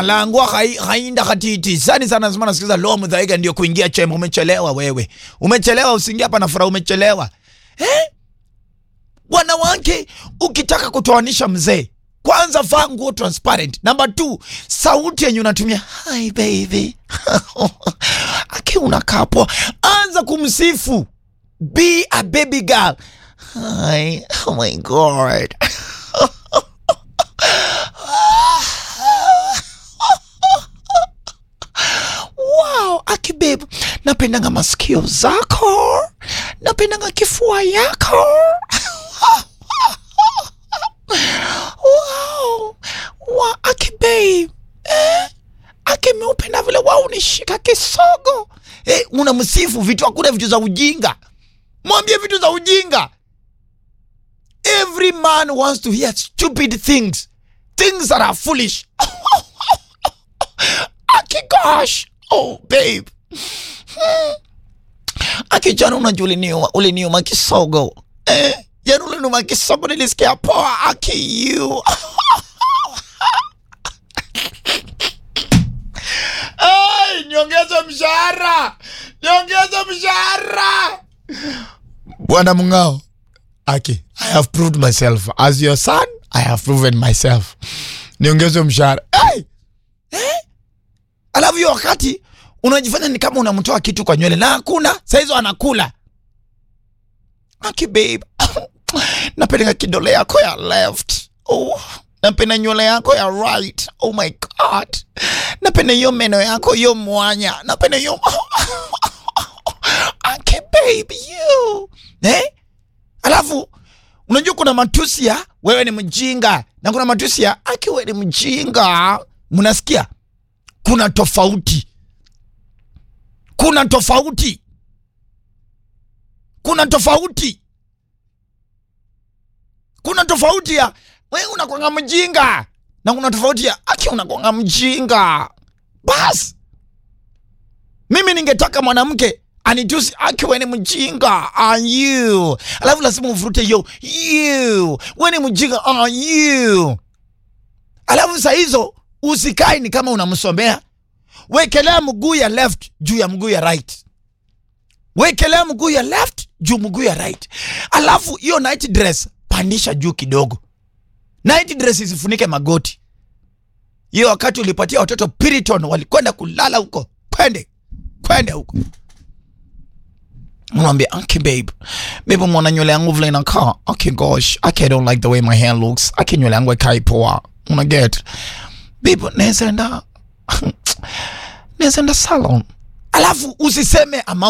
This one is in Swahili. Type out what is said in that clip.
alangwa hai, hainda katiti sani sana nasema nasikiza lo mdhaiga ndio kuingia chemba umechelewa wewe umechelewa usiingia hapa na furaha umechelewa eh? wanawake ukitaka kutoanisha mzee kwanza vaa nguo transparent namba t sauti yenye unatumia hi baby aki unakaa poa anza kumsifu be a baby girl hi oh my god wow aki babe napendanga masikio zako napendanga kifua yako wow. wow. aki babe eh? aki meupenda vile wa unishika kisogo eh, unamsifu vitu hakuna vitu za ujinga mwambie vitu za ujinga every man wants to hear stupid things things that are foolish aki gosh oh babe hmm. aki jana unajua uliniuma uliniuma kisogo eh, jana uliniuma kisogo nilisikia poa aki you Ay, niongeze mshahara niongeze mshahara bwana mngao aki i have proved myself as your son i have proven myself niongeze mshahara hey! eh? alafu hiyo wakati unajifanya ni kama unamtoa kitu kwa nywele na hakuna sahizo anakula aki babe napenda kidole yako ya left oh, napenda nywele yako ya right oh my god napenda hiyo meno yako hiyo mwanya napenda hiyo aki babe you eh? alafu unajua kuna matusi ya wewe ni mjinga na kuna matusi ya aki wewe ni mjinga mnasikia kuna tofauti kuna tofauti kuna tofauti kuna tofauti ya we unakwanga mjinga na kuna tofauti ya aki unakwanga mjinga bas mimi ningetaka mwanamke anitusi aki we ni mjinga are you alafu lazima uvurute yo you we ni mjinga are you alafu saa hizo usikae ni kama unamsomea wekelea mguu ya left juu ya mguu ya right wekelea mguu ya left juu mguu ya right alafu hiyo night dress pandisha juu kidogo night dress isifunike magoti hiyo wakati ulipatia watoto piriton walikwenda kulala huko kwende kwende huko mwambia okay babe babe mwana nywele yangu vile inakaa okay gosh okay, I don't like the way my hair looks okay nywele yangu ikai poa una get babe naweza enda naweza enda salon alafu usiseme amount